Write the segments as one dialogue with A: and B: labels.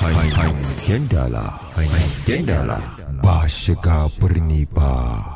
A: Hangen dala, hangen dala ba shiga birni ba.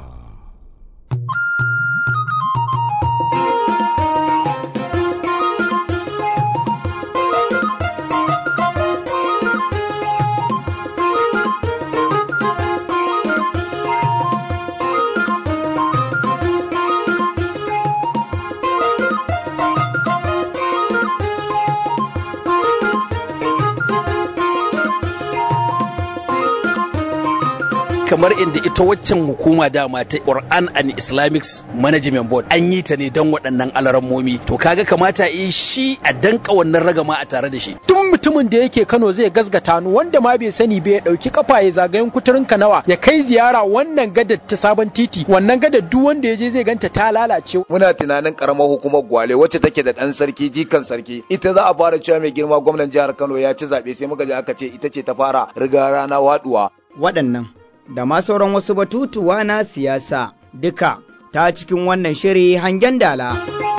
B: kamar inda ita waccan hukuma dama ta Quran and Islamic Management Board an yi ta ne don waɗannan alarammomi to kaga kamata yi shi a danka wannan ragama a tare da shi
C: duk mutumin da yake Kano zai gasgata ni wanda ma bai sani bai dauki kafa ya zagayen kuturin Kanawa ya kai ziyara wannan gadar ta sabon titi wannan gadar duk wanda ya je zai ganta ta lalace
D: muna tunanin karamar hukumar Gwale wacce take da dan sarki jikan sarki ita za a fara cewa mai girma gwamnan jihar Kano ya ci zabe sai muka je aka ce ita ce ta fara riga rana waduwa
E: waɗannan da ma sauran wasu batutuwa na siyasa duka ta cikin wannan shiri hangen dala.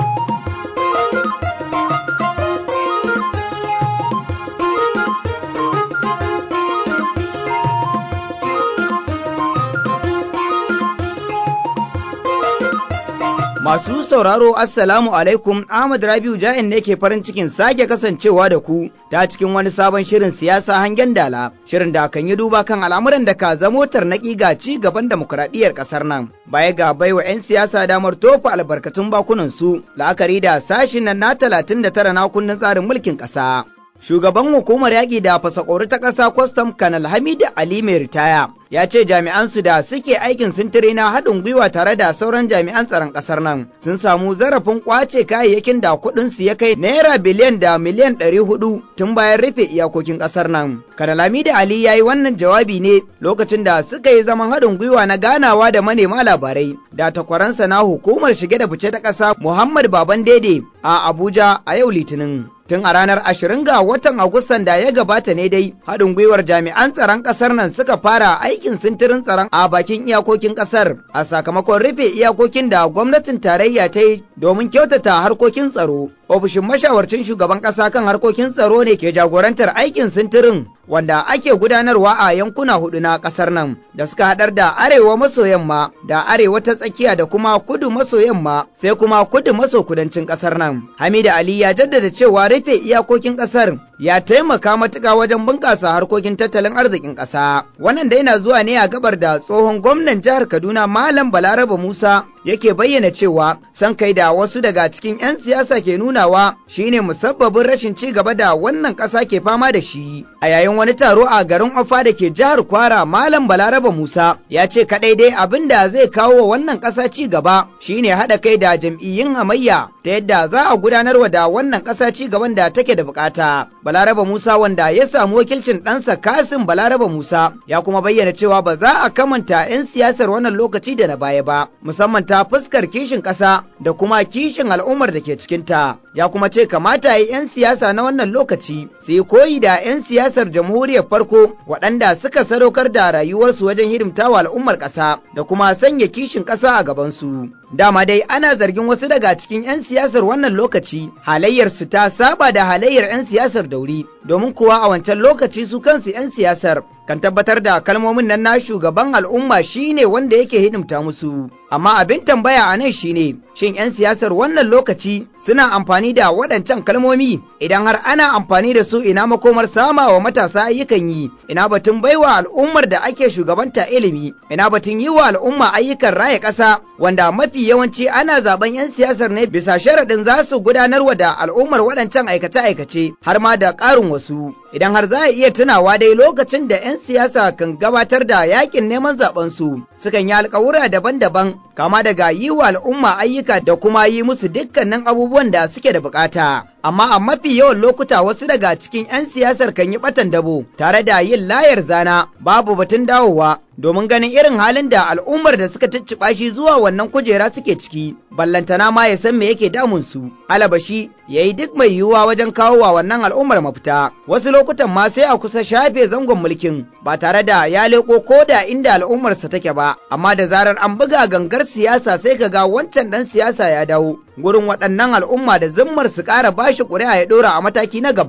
E: Masu sauraro Assalamu alaikum Ahmad Rabiu Ja'in ne ke farin cikin sake kasancewa da ku ta cikin wani sabon shirin siyasa hangen dala shirin da kan yi duba kan al'amuran da ka zamo tarnaƙi ga ci gaban demokuraɗiyyar ƙasar nan baya ga baiwa 'yan siyasa damar tofa albarkatun bakunan su la'akari da sashin nan na talatin da tara na kundin tsarin mulkin ƙasa. Shugaban hukumar yaƙi da fasakori ta ƙasa kwastam Kanal Hamidu Ali mai ritaya ya ce jami'ansu da suke aikin sintiri na haɗin gwiwa tare da sauran jami'an tsaron ƙasar nan sun samu zarafin ƙwace kayayyakin da kuɗinsu ya kai naira biliyan da miliyan ɗari hudu tun bayan rufe iyakokin ƙasar nan. Kanal Hamidu Ali ya yi wannan jawabi ne lokacin da suka yi zaman haɗin gwiwa na ganawa da manema labarai da takwaransa na hukumar shige da fice ta ƙasa Muhammad Baban Dede a Abuja a yau Litinin. tun a ranar ashirin ga watan Agustan da ya gabata ne dai haɗin gwiwar jami'an tsaron ƙasar nan suka fara aikin sintirin tsaron a bakin iyakokin ƙasar a sakamakon rufe iyakokin da gwamnatin tarayya ta yi domin kyautata harkokin tsaro. Ofishin mashawarcin shugaban ƙasa kan harkokin tsaro ne ke jagorantar aikin sintirin wanda ake gudanarwa a yankuna hudu na ƙasar nan da suka haɗar da arewa maso yamma da arewa ta tsakiya da kuma kudu maso yamma sai kuma kudu maso kudancin ƙasar nan. Hamida Ali ya jaddada cewa rufe iyakokin ƙasar ya taimaka matuƙa wajen bunƙasa harkokin tattalin arzikin ƙasa. Wannan dai na zuwa ne a gabar da tsohon gwamnan jihar Kaduna Malam Balaraba Musa yake bayyana cewa san kai da wasu daga cikin 'yan siyasa ke nunawa shine musabbabin rashin ci gaba da wannan ƙasa ke fama da shi. A yayin wani taro a garin Ofa da ke jihar Kwara Malam Balaraba Musa ya ce kaɗai dai abin da zai kawo wa wannan ƙasa ci gaba shine haɗa kai da jam'iyyun hamayya ta yadda za a gudanarwa da wannan ƙasa ci gaban da take da bukata. Balaraba Musa wanda ya samu wakilcin ɗansa Kasim Balaraba Musa ya kuma bayyana cewa ba za a kamanta 'yan siyasar wannan lokaci da na baya ba musamman ta fuskar kishin ƙasa da kuma kishin al'ummar da ke cikinta. Ya kuma ce kamata yi 'yan siyasa na wannan lokaci su yi koyi da 'yan siyasar jamhuriyar farko waɗanda suka sadaukar da rayuwarsu wajen hidimtawa al'ummar ƙasa da kuma sanya kishin ƙasa a gabansu. Dama dai ana zargin wasu daga cikin 'yan siyasar wannan lokaci halayyarsu ta saba da halayyar 'yan siyasar dauri domin kuwa a wancan lokaci su kansu 'yan siyasar kan tabbatar da kalmomin nan na shugaban al'umma shine wanda yake hidimta musu. Amma abin tambaya a nan shine shin 'yan siyasar wannan lokaci suna amfani da waɗancan kalmomi idan har ana amfani da su ina makomar sama wa matasa ayyukan yi ina batun baiwa al'ummar da ake shugabanta ilimi ina batun yi wa al'umma ayyukan raya ƙasa wanda mafi yawanci ana zaben 'yan siyasar ne bisa sharaɗin za su gudanarwa da al'ummar waɗancan aikace-aikace har ma da ƙarin wasu idan har za a iya tunawa dai lokacin da 'yan siyasa kan gabatar da yakin neman zaben su sukan yi alkawura daban-daban kama daga yi wa al'umma ayyuka da kuma yi musu dukkanin abubuwan da suke da bukata amma a mafi yawan lokuta wasu daga cikin 'yan siyasar kan yi batan dabo tare da yin layar zana babu batun dawowa domin ganin irin halin da al'ummar da suka cicciɓa shi zuwa wannan kujera suke ciki ballantana ma ya san me yake damun su alabashi ya yi duk mai yiwuwa wajen kawo wa wannan al'ummar mafita wasu lokutan ma sai a kusa shafe zangon mulkin ba tare da ya leko ko da inda al'ummarsa take ba amma da zarar an buga gangar siyasa sai ka ga wancan dan siyasa ya dawo gurin waɗannan al'umma da zimmar su ƙara bashi ƙuri'a ya ɗora a mataki na gaba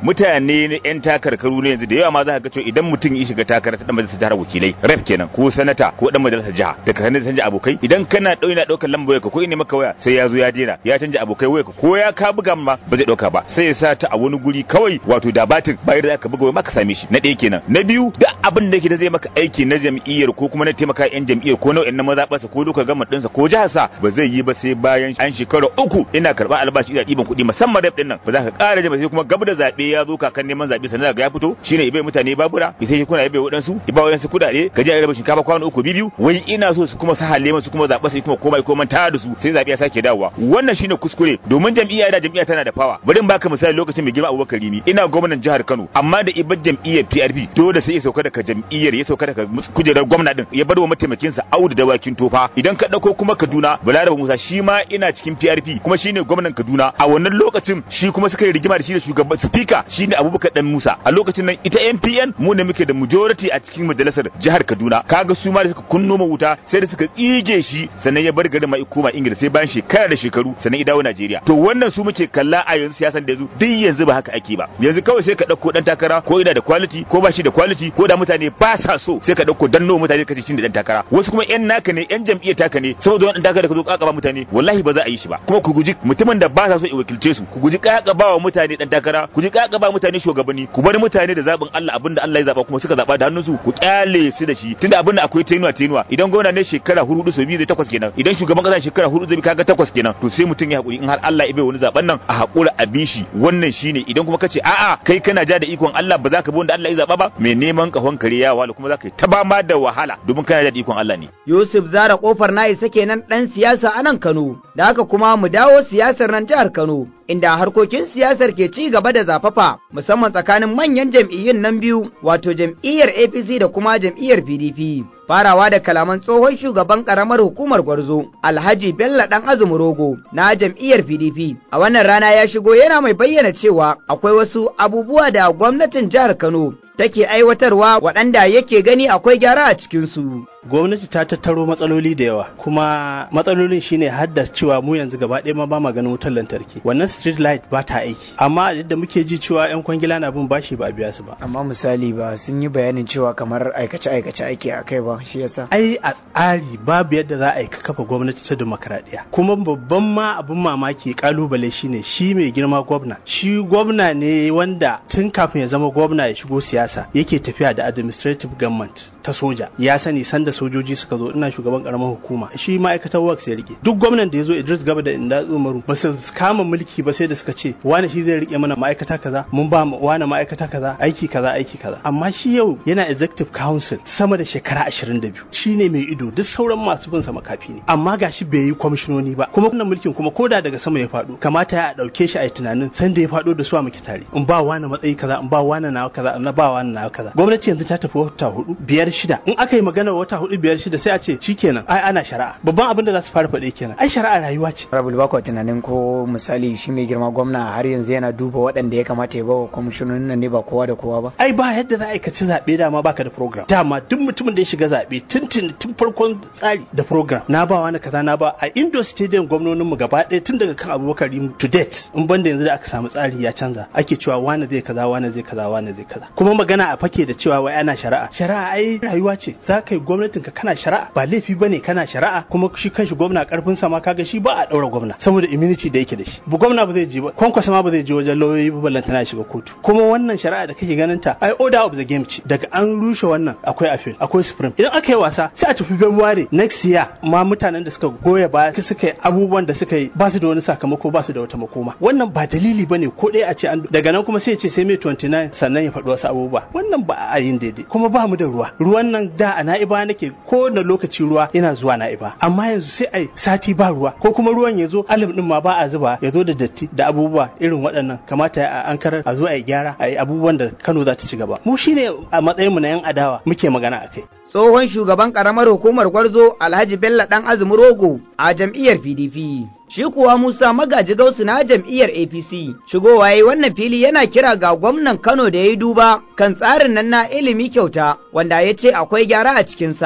F: mutane ne yan takarkaru ne yanzu da yawa ma za ka ga cewa idan mutum ya shiga takara ta dan majalisar jihar wakilai rep kenan ko sanata ko dan majalisar jiha da ka canja abokai idan kana dauki na daukar lambar wayarka ko ina maka waya sai ya zo ya dena ya canja abokai wayarka ko ya ka buga ma ba zai dauka ba sai ya sa ta a wani guri kawai wato da batin bayar da aka buga waya maka same shi na ɗaya kenan na biyu da abin da yake da zai maka aiki na jam'iyyar ko kuma na taimaka yan jam'iyyar ko nau'in na mazaɓarsa ko duka gama ɗinsa ko jiharsa ba zai yi ba sai bayan an shekara uku ina karɓar albashi ina ɗiban kuɗi musamman rep ɗin nan ba za ka ƙara jama sai kuma gaba da zaɓe ya zo kakan neman zaɓe sannan ga ya fito shine ibai mutane babura ya sai kuna ibai waɗansu ya ba waɗansu kuɗaɗe ka je a raba shinkafa kwano uku biyu wai ina so su kuma sa halle su kuma zaɓa su kuma komai ko manta da su sai zaɓe ya sake dawowa wannan shine kuskure domin jam'iyya da jam'iyya tana da fawa bari in baka misali lokacin mai girma Abubakar Rimi ina gwamnan jihar Kano amma da ibar jam'iyyar PRP dole sai ya sauka daga jam'iyyar ya sauka daga kujerar gwamna din ya bar wa mataimakinsa Audu Dawakin Tofa idan ka dauko kuma Kaduna Balaraba Musa shi ma ina cikin PRP kuma shine gwamnan Kaduna a wannan lokacin shi kuma suka yi rigima da shi da shugaban speaker shine Abubakar Dan Musa a lokacin nan ita MPN mu ne muke da majority a cikin majalisar jihar Kaduna kaga su ma da suka kunno ma wuta sai da suka tsige shi sannan ya bar garin mai koma Ingila sai bayan shekara da shekaru sannan ya dawo Najeriya to wannan su muke kalla a yanzu siyasan da yanzu duk yanzu ba haka ake ba yanzu kawai sai ka dauko dan takara ko ina da quality ko ba shi da quality ko da mutane ba sa so sai ka dauko danno mutane ka ce cin da dan takara wasu kuma yan naka ne yan jam'iyyar taka ne saboda wannan takara ka zo kakaba mutane wallahi ba za a yi shi ba kuma ku guji mutumin da ba sa so ya wakilce su ku guji kakaba wa mutane dan takara ku ji kakaba mutane shugabanni ku bar mutane da zabin Allah abinda Allah ya zaba kuma suka zaba da hannunsu ku kyale su da shi tunda abinda akwai tenuwa tenuwa idan gwamna ne shekara hudu so biyu zai takwas kenan idan shugaban kasa shekara hudu zai kaga takwas kenan to sai mutum ya hakuri in har Allah ya bai wani zaben nan a hakura a bi shi wannan shine idan kuma kace a'a kai kana ja da ikon Allah ba za ka bi wanda Allah ya zaba ba mai neman kahon kare ya wala kuma za ka yi ta ba ma da wahala domin kana ja da ikon Allah ne
E: Yusuf Zara kofar na isa kenan dan siyasa a nan Kano da haka kuma mu dawo siyasar nan jihar Kano inda harkokin siyasar ke ci gaba da zafafa musamman tsakanin manyan jam'iyyun nan biyu wato jam'iyyar APC da kuma jam'iyyar PDP. Farawa da kalaman tsohon shugaban karamar hukumar Gwarzo Alhaji Bello Dan Azumi Rogo na jam'iyyar PDP. A wannan rana ya shigo yana mai bayyana cewa akwai wasu abubuwa da gwamnatin jihar Kano take aiwatarwa waɗanda yake gani akwai gyara a cikinsu.
G: gwamnati ta tattaro matsaloli da yawa kuma matsalolin shine hadda cewa mu yanzu gaba ɗaya ma ba ma ganin wutar lantarki wannan street light ba ta aiki amma yadda muke ji cewa yan kwangila na bin bashi ba a biya su ba
H: amma misali ba sun yi bayanin cewa kamar aikace aikace ake a kai ba shi yasa
G: ai a tsari babu yadda za a yi kafa gwamnati ta demokradiyya kuma babban ma abin mamaki kalubale shine shi mai girma gwamna shi gwamna ne wanda tun kafin ya zama gwamna ya shigo siyasa yake tafiya da administrative government ta soja ya sani sanda sojoji suka zo ina shugaban karamar hukuma shi ma'aikatar works ya rike duk gwamnan da ya zo Idris Gaba da Inda Umaru ba su kama mulki ba sai da suka ce wani shi zai rike mana ma'aikata kaza mun ba wani ma'aikata kaza aiki kaza aiki kaza amma shi yau yana executive council sama da shekara 22 shine mai ido duk sauran masu bin sa makafi ne amma gashi bai yi kwamishinoni ba kuma wannan mulkin kuma koda daga sama ya faɗo kamata ya dauke shi a tunanin sanda ya faɗo da su a muke tare in ba wani matsayi kaza in ba wani nawa kaza in ba wani nawa kaza gwamnati yanzu ta tafi wata hudu biyar shida in aka yi magana wata hudu biyar shida sai a ce shikenan ai ana shari'a babban abin da za su fara faɗe kenan ai shari'a rayuwa ce
H: rabul bako tunanin ko misali shi mai girma gwamna har yanzu yana duba waɗanda ya kamata ya bawa kwamishinonin nan ne ba kowa da kowa ba
G: ai ba yadda za a ci zaɓe dama baka da program dama duk mutumin da ya shiga zaɓe tun tun farkon tsari da program na ba wani kaza na ba a indo stadium gwamnonin mu gaba ɗaya tun daga kan abubakar to date in banda yanzu da aka samu tsari ya canza ake cewa wani zai kaza wani zai kaza wani zai kaza kuma magana a fake da cewa wai ana shari'a shari'a ai rayuwa ce za ka yi gwamnatin ka kana shari'a ba laifi bane kana shari'a kuma shi kanshi gwamna karfin sa ma kaga shi ba a daura gwamna saboda immunity da yake da shi bu gwamna ba zai je ba kwankwasa ma ba zai je wajen lauyoyi ba ballanta na shiga kotu kuma wannan shari'a da kake ganin ta ai order of the game ce daga an rushe wannan akwai appeal akwai supreme idan aka yi wasa sai a tafi February next year ma mutanen da suka goya baya suka yi abubuwan da suka yi ba su da wani sakamako ba su da wata makoma wannan ba dalili bane ko ɗaya a ce an daga nan kuma sai ya ce sai mai 29 sannan ya faɗi wasu abubuwa wannan ba a yin daidai kuma ba mu da ruwa ruwan nan da a na'iba nake ko da lokaci ruwa yana zuwa na'iba amma yanzu sai ai sati ba ruwa ko kuma ruwan ya zo alim din ma ba a zuba ya zo da datti da abubuwa irin waɗannan kamata a an karar a zo a yi gyara a yi abubuwan da Kano za ta ci gaba mu shine a matsayinmu na yan adawa muke magana a kai
E: Tsohon shugaban karamar hukumar Gwarzo Alhaji Bello Dan Azumi Rogo a jam'iyyar PDP. Shi kuwa Musa Magaji Gausu na jam'iyyar APC. Shigowa yayi wannan fili yana kira ga gwamnan Kano da ya yi duba kan tsarin nan na ilimi kyauta wanda ya ce akwai gyara a cikinsa.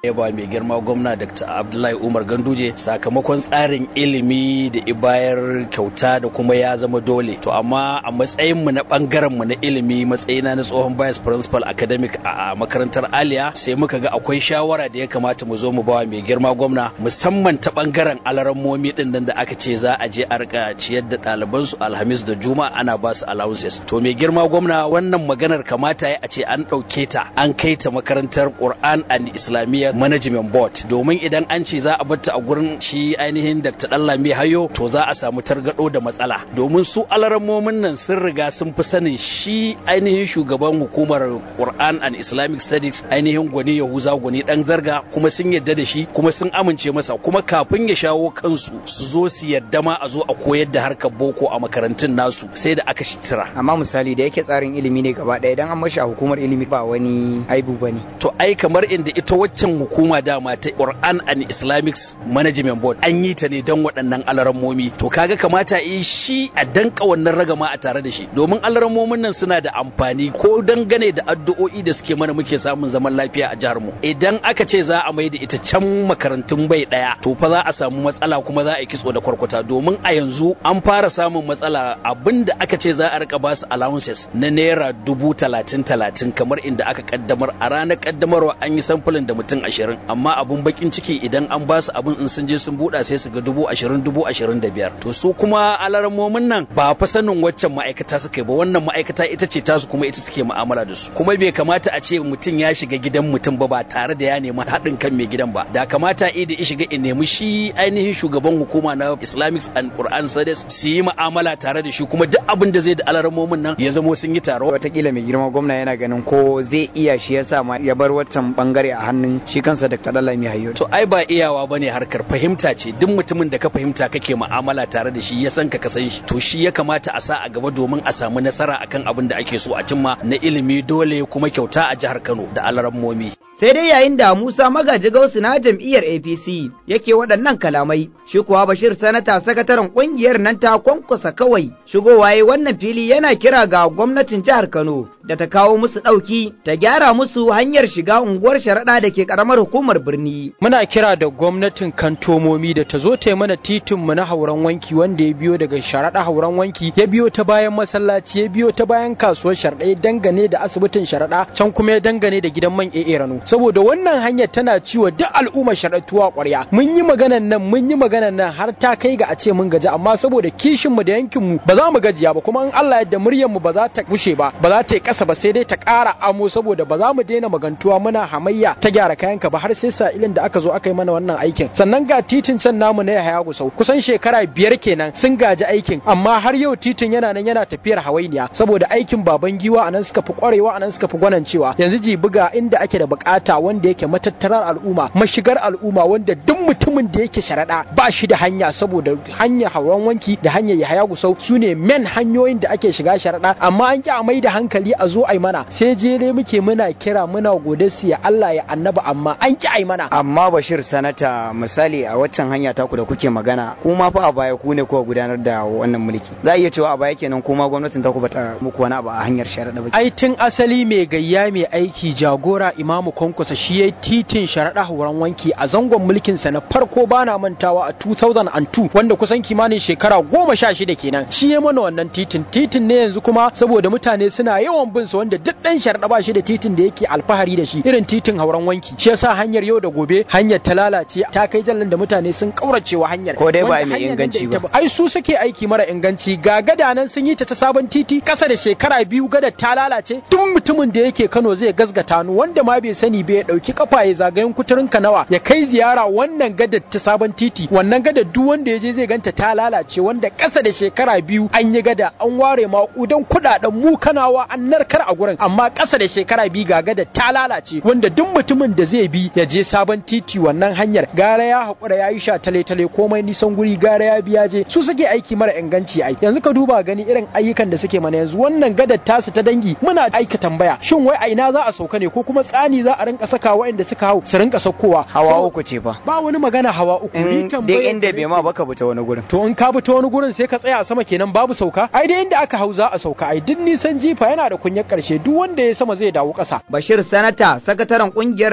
B: ya ba mai girma gwamna Dr. Abdullahi Umar Ganduje sakamakon tsarin ilimi da ibayar kyauta da kuma ya zama dole to amma a matsayin mu na bangaren mu na ilimi matsayina na tsohon vice principal academic a makarantar Aliya sai muka ga akwai shawara da ya kamata mu zo mu bawa mai girma gwamna musamman ta bangaren alarammomi din nan da aka ce za a je a rika ciyar da ɗaliban su Alhamis da Juma'a ana ba su allowances to mai girma gwamna wannan maganar kamata ya a ce an ɗauke ta an kai ta makarantar Quran and Islamiyya Management Board domin idan an ce za a bar ta a gurin shi ainihin Dr. Dallami Hayo to za a samu targado da matsala domin su alarammomin nan sun riga sun fi sanin shi ainihin shugaban hukumar Quran and Islamic Studies ainihin gwani Yahuza gwani dan zarga kuma sun yadda da shi kuma sun amince masa kuma kafin ya shawo kansu su zo su yadda ma a zo a koyar da harkar boko a makarantun nasu sai da aka shitira
H: amma misali da yake tsarin ilimi ne gaba ɗaya idan an mashi a hukumar ilimi ba wani aibu bane
B: to ai kamar inda ita waccan hukuma dama ta Quran and Islamic Management Board an yi ta ne don waɗannan alarammomi to kaga kamata yi shi a danka wannan ragama a tare da shi domin alarammomin nan suna da amfani ko dangane da addu'o'i da suke mana muke samun zaman lafiya a jihar mu idan aka ce za a mai da ita can makarantun bai daya to fa za a samu matsala kuma za a yi kitso da kwarkwata domin a yanzu an fara samun matsala abinda aka ce za a rika ba su allowances na naira dubu talatin talatin kamar inda aka kaddamar a ranar kaddamarwa an yi samfulin da mutum ashirin amma abun bakin ciki idan an ba su abin in sun je sun buɗa sai su ga dubu ashirin dubu ashirin da biyar to su kuma alarmomin nan ba fa sanin waccan ma'aikata suka yi ba wannan ma'aikata ita ce tasu kuma ita suke mu'amala da su kuma bai kamata a ce mutum ya shiga gidan mutum ba ba tare da ya nemi haɗin kan mai gidan ba da kamata i da ya shiga in nemi shi ainihin shugaban hukuma na Islamic and Quran Studies su yi mu'amala tare da shi kuma duk abin da zai da alarmomin nan ya zamo sun yi taro
H: watakila mai girma gwamna yana ganin ko zai iya shi yasa ma ya bar waccan bangare a hannun shi kansa Dr. Dallami Hayyo
B: to ai ba iyawa bane harkar fahimta ce duk mutumin da ka fahimta kake mu'amala tare da shi ya san ka san shi to shi ya kamata a sa a gaba domin a samu nasara akan abin da ake so a cimma na ilimi dole kuma kyauta a jihar Kano da alarammomi
E: sai dai yayin da Musa Magaji Gausu na jam'iyyar APC yake waɗannan kalamai shi kuwa Bashir Sanata sakataren ƙungiyar nan ta kwankwasa kawai shigowa yayi wannan fili yana kira ga gwamnatin jihar Kano da ta kawo musu ɗauki ta gyara musu hanyar shiga unguwar sharaɗa da ke ƙaramar hukumar birni.
C: Muna kira da gwamnatin kantomomi da ta zo ta yi mana titin mu na hauran wanki wanda ya biyo daga sharaɗa hauran wanki ya biyo ta bayan masallaci ya biyo ta bayan kasuwar sharaɗa ya dangane da asibitin sharaɗa can kuma ya dangane da gidan man AA Rano. saboda wannan hanyar tana ciwo duk al'ummar sharaɗuwa ƙwarya mun yi maganan nan mun yi maganan nan har ta kai ga a ce mun gaji amma saboda kishin mu da yankin mu ba za mu gajiya ba kuma in Allah yadda muryar mu ba za ta gushe ba ba za ta yi ƙasa ba sai dai ta ƙara amo saboda ba za mu daina magantuwa muna hamayya ta gyara kayanka ba har sai sa ilin da aka zo aka yi mana wannan aikin sannan ga titin can namu na Yahaya Gusau kusan shekara biyar kenan sun gaji aikin amma har yau titin yana nan yana tafiyar hawainiya saboda aikin baban giwa anan suka fi ƙwarewa anan suka fi gwanancewa yanzu ji buga inda ake da bukata wanda yake matattarar al'umma mashigar al'umma wanda duk mutumin da yake sharaɗa ba shi da hanya saboda hanyar hauran wanki da hanyar yahaya gusau su ne men hanyoyin da ake shiga sharaɗa amma an ki a mai da hankali a zo ai mana sai jere muke muna kira muna gode su ya Allah ya annaba amma an ki ai mana
H: amma Bashir sanata misali a waccan hanya taku da kuke magana kuma fa a baya ku ne kuka gudanar da wannan mulki za a iya cewa a baya kenan kuma gwamnatin taku bata muku wani abu a hanyar sharaɗa ba
C: ai tun asali mai gayya mai aiki jagora imamu kwankwasa shi ya titin sharaɗa hauran wanki a zangon mulkinsa na farko bana mantawa a 2002 wanda kusan kimanin shekara goma sha shida kenan shi ya mana wannan titin titin ne yanzu kuma saboda mutane suna yawan bin su wanda duk ɗan sharaɗa ba shi da titin da yake alfahari da shi irin titin hauran wanki shi yasa hanyar yau da gobe hanyar ta lalace ta kai jallan da mutane sun kauracewa hanyar
H: ko dai ba mai inganci ba
C: ai su suke aiki mara inganci ga gada nan sun yi ta ta sabon titi kasa da shekara biyu gada ta lalace duk mutumin da yake Kano zai gazgata nu wanda ma bai sani bai dauki kafa ya zagayen kuturin nawa ya kai ziyara wannan gadar ta sabon titi wannan gadar duk wanda ya je zai ganta ta lalace wanda kasa da shekara biyu an yi gada an ware maƙudan kuɗaɗen mu kanawa an narkar a gurin amma kasa da shekara biyu ga gadar ta lalace wanda duk mutumin da zai bi ya je sabon titi wannan hanyar gara ya haƙura ya yi sha tale tale komai nisan guri gara ya biya je su suke aiki mara inganci ai yanzu ka duba gani irin ayyukan da suke mana yanzu wannan gadar tasu ta dangi muna aika tambaya shin wai a ina za a sauka ne ko kuma tsani za a rinka saka waɗanda suka hau su rinka saukowa
H: hawa uku ce fa
C: ba wani magana hawa uku ni
H: dai inda bai ma baka buta wani gurin
C: to in ka buta wani gurin sai ka tsaya a sama kenan babu sauka ai dai inda aka hau za a sauka ai duk nisan jifa yana da kunyar karshe duk wanda ya sama zai dawo ƙasa
E: Bashir Sanata sakataren kungiyar nan ta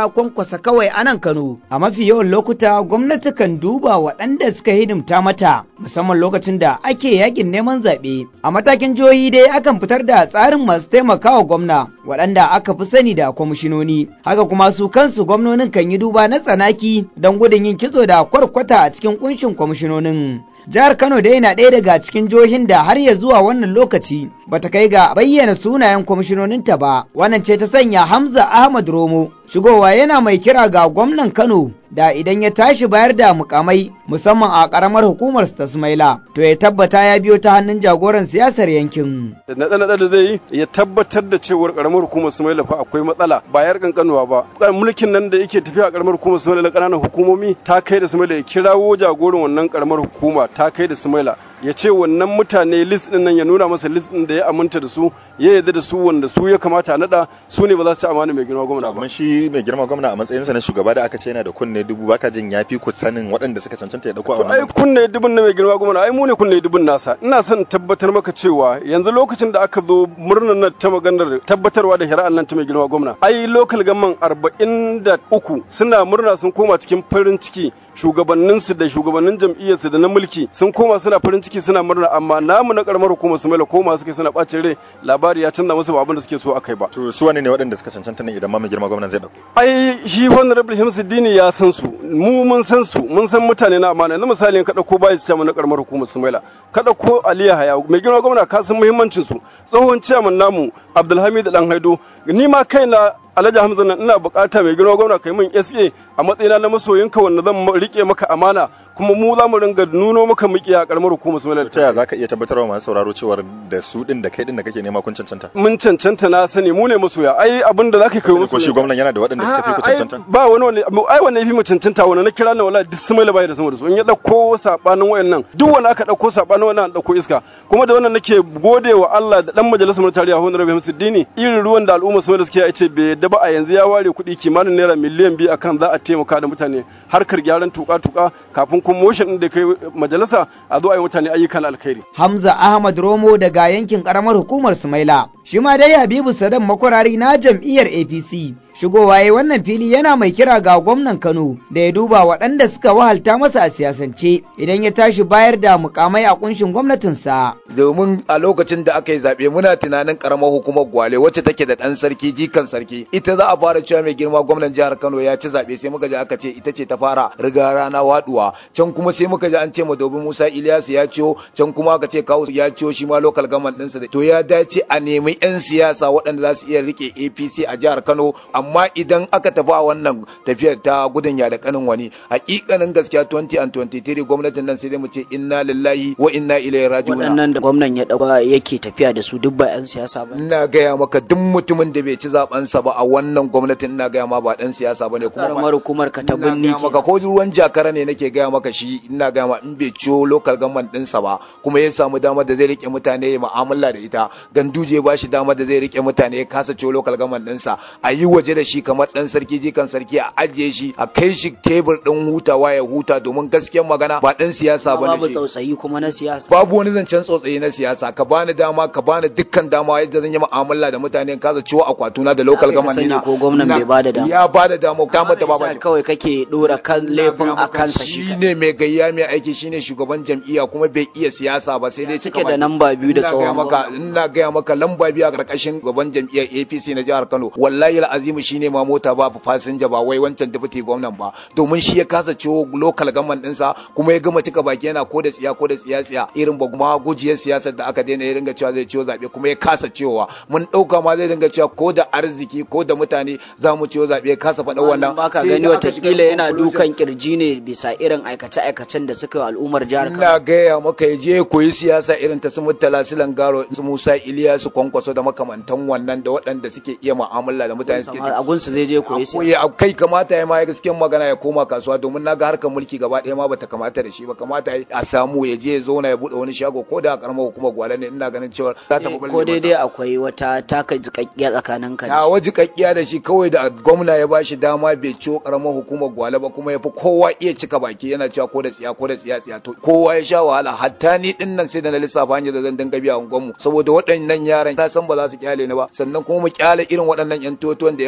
E: na kwankwasa kawai a nan Kano. A mafi yawan lokuta gwamnati kan duba waɗanda suka hidimta mata musamman lokacin da ake yakin neman zaɓe. A matakin jihohi dai akan fitar da tsarin masu taimakawa gwamna waɗanda aka fi sani da kwamishinoni. Haka kuma su kansu gwamnonin kan yi duba na tsanaki don gudun yin kitso da kwarkwata a cikin kunshin kwamishinonin. Jihar Kano dai na ɗaya daga cikin jihohin da har ya zuwa wannan lokaci bata kai ga bayyana sunayen kwamishinoninta ba. Wannan ce ta sanya Hamza Ahmad Romo shigowa yana mai kira ga gwamnan Kano da idan ya tashi bayar da mukamai musamman a karamar hukumar ta Sumaila to ya tabbata ya biyo ta hannun jagoran siyasar yankin.
I: Naɗe-naɗe da zai yi ya tabbatar da cewar karamar hukumar Sumaila fa akwai matsala ba yar kankanuwa ba. Mulkin nan da yake tafiya a karamar hukumar Sumaila na ƙananan hukumomi ta kai da Sumaila ya kirawo jagoran wannan karamar hukuma ta kai da Sumaila ya ce wannan mutane list din nan ya nuna masa list din da ya aminta da su ya yarda da su wanda su ya kamata a nada su ne ba za su ci amana mai girma gwamna ba.
J: Amma shi mai girma gwamna a matsayinsa na shugaba da aka ce yana da kunne dubu baka jin yafi ku sanin waɗanda suka cancanta ya dauko a wannan.
I: Ai kunne dubun na mai girma gwamna ai mu ne kunne dubun nasa ina son tabbatar maka cewa yanzu lokacin da aka zo murnar nan ta maganar tabbatarwa da shari'ar nan ta mai girma gwamna ai local gamman arba'in da uku suna murna sun koma cikin farin ciki shugabanninsu da shugabannin jam'iyyarsu da na mulki sun koma suna farin ciki suna murna amma namu na karamar hukumar su mai koma suke suna bacin rai labari ya canza musu ba abin da suke so akai ba
J: to su wane ne waɗanda suka cancanta ne idan ma mai girma gwamnan zai dauko
I: ai shi honorable Himsuddini ya san su mu mun san su mun san mutane na amana yanzu misali ka dauko bayi chairman na karamar hukumar Sumaila ka dauko Aliya Haya mai girma gwamna ka san muhimmancin su tsohon chairman namu Abdulhamid Dan Haido ni ma kaina Alhaji Hamza nan ina bukata mai girma gwamna kai min SA a matsayina na masoyinka wanda zan rike maka amana kuma mu za mu ringa nuno maka miki a karamar hukumar Sumaila
J: ta ya zaka iya tabbatarwa masu sauraro cewa da su din da kai din da kake nema kun cancanta
I: mun cancanta na sani mu ne masoya ai abin da zaka kai musu
J: ko shi gwamnan yana da waɗanda suka fi ku cancanta
I: ba wani wani ai wani yafi mu cancanta wani na kira na wallahi duk Sumaila bai da sama da su in ya dauko sabanin wayannan duk wanda aka dauko sabanin wannan dauko iska kuma da wannan nake gode wa Allah da dan majalisar mu tarayya Honorable Hamsuddini irin ruwan da al'umma Sumaila suke ya ce bai yadda ba a yanzu ya ware kuɗi kimanin naira miliyan biyu akan za a taimaka da mutane harkar gyaran tuka-tuka kafin kuma motion da kai majalisa a zo a yi mutane ayyukan alkhairi.
E: Hamza Ahmad Romo daga yankin karamar hukumar Sumaila. Shi ma dai Habibu Sadan makwarari na jam'iyyar APC. Shigowa ya wannan fili yana mai kira ga gwamnan Kano da ya duba waɗanda suka wahalta masa a siyasance idan ya tashi bayar da mukamai a kunshin gwamnatinsa.
D: Domin a lokacin da aka yi zaɓe muna tunanin karamar hukumar Gwale wacce take da ɗan sarki jikan sarki ita za a fara cewa mai girma gwamnan jihar Kano ya ci zaɓe sai muka ji aka ce ita ce ta fara riga rana waduwa can kuma sai muka ji an ce Madobi Musa Ilyasu ya ciyo can kuma aka ce kawo ya ciyo shi ma local government ɗinsa to ya dace a nemi 'yan siyasa waɗanda za su iya rike APC a jihar Kano amma idan aka tafi a wannan tafiyar ta gudun ya da kanin wani hakikanin gaskiya 20 and 23 gwamnatin nan sai dai mu ce inna lillahi wa inna ilaihi raji'un
K: waɗannan da gwamnan ya dauka yake tafiya da su duk ba 'yan siyasa ba
D: ina gaya maka duk mutumin da bai ci zaben sa ba a wannan gwamnatin ina gaya ma ba dan siyasa bane kuma
K: karamar hukumar ka ta binni
D: ke maka ko ruwan jakara ne nake gaya maka shi ina gaya ma in bai ciwo local government din sa ba kuma ya samu damar da zai rike mutane ya mu'amala da ita ganduje ba shi damar da zai rike mutane ya kasa ciwo local government din sa a yi waje da shi kamar dan sarki jikan sarki a ajiye shi a kai shi tebur din hutawa ya huta domin gaskiyar magana ba dan siyasa bane
K: babu tsautsayi kuma na siyasa
D: babu wani zancen tsautsayi na siyasa ka bani dama ka bani dukkan dama yadda zan yi mu'amala da mutane kasa ciwo akwatuna da local government
K: dina ko gwamnan bai bada dama
D: ya bada dama ta mata ba ba
K: kawai kake dora kan laifin a kansa shi
D: shine mai gayya mai aiki shine shugaban jam'iyya kuma bai iya siyasa ba sai dai
K: suke da lamba biyu da tsawon
D: maka ina gaya maka lamba biyu a karkashin gaban jam'iyyar APC na jihar Kano wallahi al'azimu shine ma mota ba fasinja ba wai wancan deputy gwamnan ba domin shi ya kasa ciwo local government ɗinsa kuma ya gama cika baki yana ko da tsiya ko da tsiya tsiya irin ba kuma gujiyar siyasar da aka daina ya dinga cewa zai ciwo zaɓe kuma ya kasa ciwowa mun ɗauka ma zai dinga cewa ko da arziki ko da mutane za mu ciwo zaɓe ya kasa faɗa wannan
K: baka gani watakila yana dukan kirji ne bisa irin aikace aikacen da suka yi al'ummar jihar Kano
D: ina gaya maka ya je koyi siyasa irin ta su Murtala Silan Garo su Musa Iliyasu Kwankwaso da makamantan wannan da waɗanda suke iya mu'amala da mutane suke
K: a gunsu zai je koyi
D: siyasa kai kamata ya ma ya gaskiyar magana ya koma kasuwa domin naga harkar mulki gaba ɗaya ma bata kamata da shi ba kamata a samu ya je ya zauna ya buɗe wani shago ko da karamar hukumar gwale ne ina ganin cewa za ta
K: ko daidai akwai wata taka jikakkiya tsakanin ka
D: da waji kakkiya da shi kawai da gwamna ya bashi dama bai ciwo karamar hukumar gwale ba kuma ya fi kowa iya cika baki yana cewa ko da tsiya ko da tsiya tsiya to kowa ya sha wahala hatta ni din nan sai da na lissafa hanyar da zan dinga biya unguwanmu saboda waɗannan yaran na san ba za su kyale ni ba sannan kuma mu kyale irin waɗannan yan totuwan da yan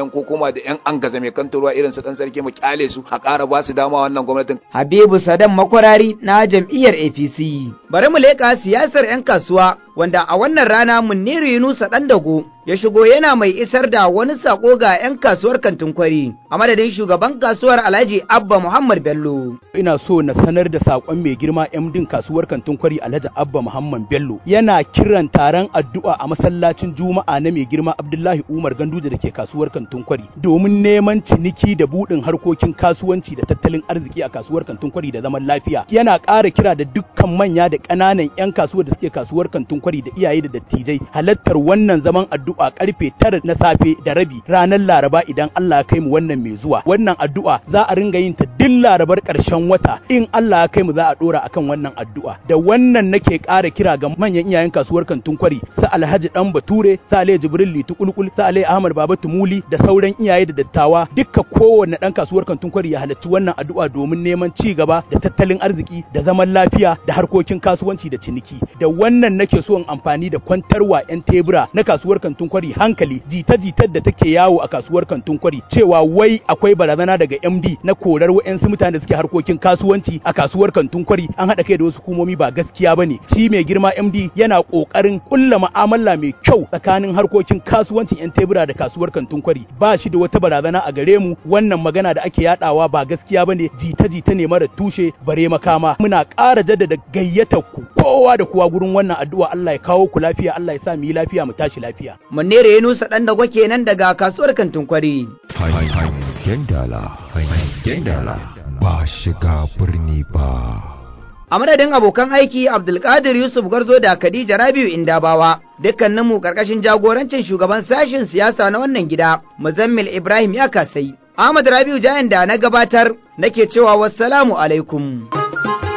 D: an ko koma da yan an gaza mai kantarwa irin su dan sarki mu kyale su a ƙara ba su dama wannan gwamnatin
E: Habibu Sadan makwarari na jam'iyyar APC. Bari mu leƙa siyasar 'yan kasuwa wanda a wannan rana Muniru Yunusa ɗan dago ya shigo yana mai isar da wani sako ga 'yan kasuwar kantin kwari a madadin shugaban kasuwar Alhaji Abba Muhammad Bello.
L: ina so na sanar da sakon mai girma MDin kasuwar kantin kwari Alhaji Abba Muhammad Bello yana kiran taron addu'a a masallacin Juma'a na mai girma Abdullahi Umar Ganduje da ke kasuwar kantin kwari domin neman ciniki da budin harkokin kasuwanci da tattalin arziki a kasuwar kantin kwari da zaman lafiya yana ƙara kira da dukkan manya da ƙananan 'yan kasuwar da suke kasuwar kantin kwari da iyaye da dattijai halartar wannan zaman addu'a karfe tara na safe da rabi ranar Laraba idan Allah ya kai mu wannan mai zuwa wannan addu'a za a ringa yin ta duk Larabar ƙarshen wata in Allah ya kai mu za a dora akan wannan addu'a da wannan nake ƙara kira ga manyan iyayen kasuwar kantin kwari su Alhaji Dan Bature su Alhaji Jibril Litu Kulkul su Alhaji Ahmad Baba Tumuli da sauran iyaye da dattawa dukka kowanne dan kasuwar kantin kwari ya halarci wannan addu'a domin neman ci gaba da tattalin arziki da zaman lafiya da harkokin kasuwanci da ciniki da wannan nake so in amfani da kwantarwa 'yan tebura na kasuwar kantin kwari hankali jita-jitar da take yawo a kasuwar kantin kwari cewa wai akwai barazana daga MD na korar wa'yansu mutane da suke harkokin kasuwanci a kasuwar kantin kwari an haɗa kai da wasu hukumomi ba gaskiya bane shi mai girma MD yana ƙoƙarin ƙulla mu'amala mai kyau tsakanin harkokin kasuwancin 'yan tebura da kasuwar kantin kwari ba shi da wata barazana a gare mu wannan magana da ake yadawa ba gaskiya bane jita-jita ne mara tushe bare makama muna ƙara jaddada gayyatar ku kowa da kowa gurin wannan addu'a Allah ya kawo ku lafiya Allah ya sa mu yi lafiya mu tashi lafiya
E: Munere Yunusa ɗan dago kenan daga kasuwar kantin kwari.
A: Hangen dala, hangen dala, ba shiga birni ba.
E: A madadin abokan aiki Abdulkadir Yusuf Garzo da Khadija Rabiu Indabawa, dukkaninmu ƙarƙashin jagorancin shugaban sashen siyasa na wannan gida, Muzammil Ibrahim ya kasai. Ahmad Rabiu Jayan da na gabatar nake cewa wassalamu alaikum.